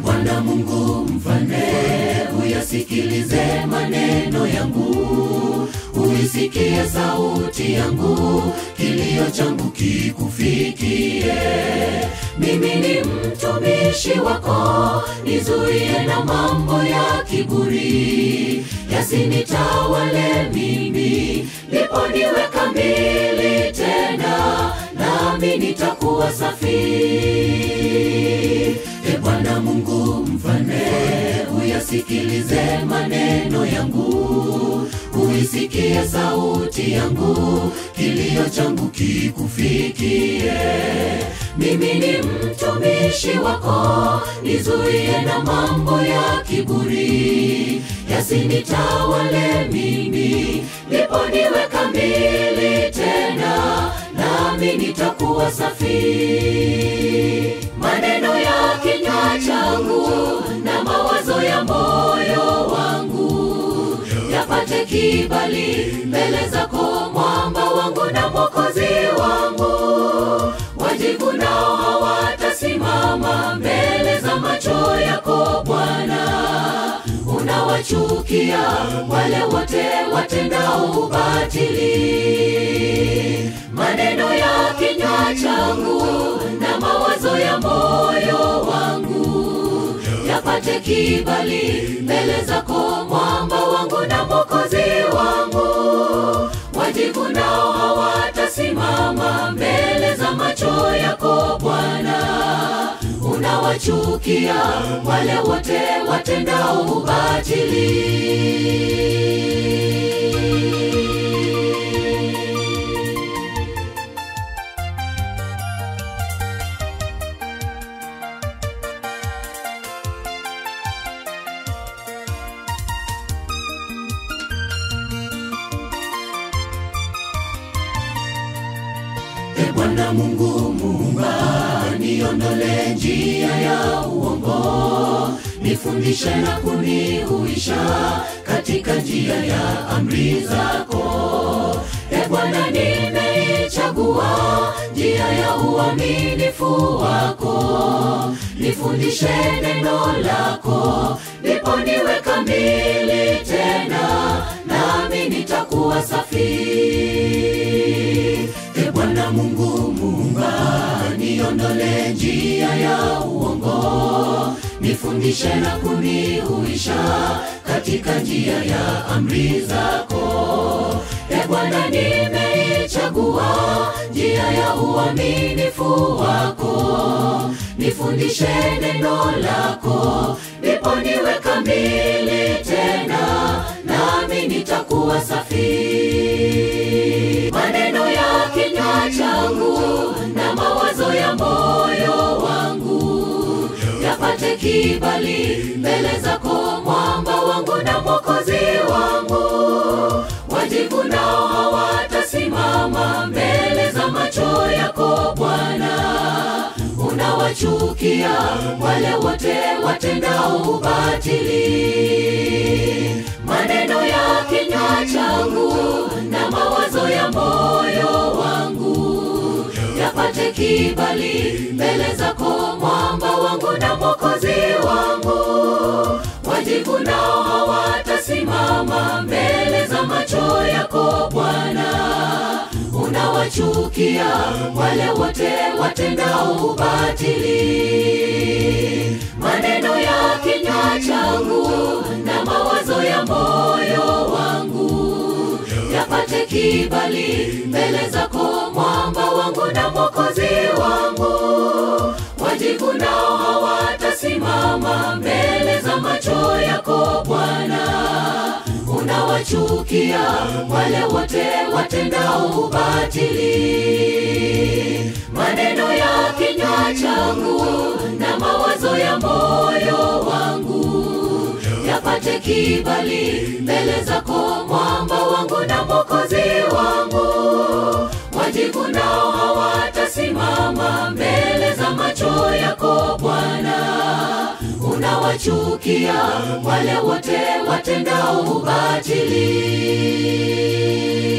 Bwana Mungu mfalme, uyasikilize maneno yangu, uisikie sauti yangu, kilio changu kikufikie. Mimi ni mtumishi wako, nizuie na mambo ya kiburi, yasinitawale mimi, ndipo niwe kamili tena, nami nitakuwa safi. E Bwana Mungu mfalme, uyasikilize maneno yangu, uisikie sauti yangu, kilio changu kikufikie. Mimi ni mtumishi wako, nizuie na mambo ya kiburi, yasinitawale mimi, ndipo niwe kamili tena, nami nitakuwa safi. Maneno ya kinywa changu na mawazo ya moyo wangu yapate kibali mbele zako, mwamba wangu na mwokozi wangu. Wajibu nao hawatasimama mbele za macho yako Bwana. Unawachukia wale wote watendao ubatili. Maneno ya kinywa changu na mawazo ya moyo wangu yapate kibali mbele zako, mwamba wangu na mwokozi wangu. Wajibu nao hawatasimama mbele za macho yako Bwana. Unawachukia wale wote watendao ubatili. E Bwana Mungu Muumba, niondole njia ya uongo, nifundishe na kunihuisha katika njia ya amri zako. E Bwana, nimeichagua njia ya uaminifu wako, nifundishe neno lako, ndipo niwe kamili tena, nami nitakuwa safi. E Bwana Mungu Muumba, niondole njia ya uongo, nifundishe na kunihuisha katika njia ya amri zako. E Bwana, nimeichagua njia ya uaminifu wako, nifundishe neno lako, ndipo niwe kamili tena, nami nitakuwa safi. Maneno ya kinywa changu na mawazo ya moyo wangu yapate kibali mbele zako, mwamba wangu na mwokozi wangu. Wajibu nao hawatasimama mbele za macho yako Bwana. Unawachukia wale wote watendao ubatili. Maneno ya kinywa changu na mawazo ya moyo wangu yapate kibali mbele zako, mwamba wangu na mwokozi wangu. Wajibu nao hawatasimama mbele za macho yako Bwana. Unawachukia wale wote watendao ubatili. Maneno ya kinywa changu na mawazo ya moyo wangu yapate kibali mbele zako, mwamba wangu na mwokozi wangu. Wajibu nao hawatasimama mbele za macho yako Bwana. Unawachukia wale wote watendao ubatili. Maneno ya kinywa changu na mawazo ya moyo wangu yapate kibali mbele zako, mwamba wangu na mwokozi wangu. Wajibu nao hawatasimama mbele za macho yako Bwana. Unawachukia wale wote watendao ubatili.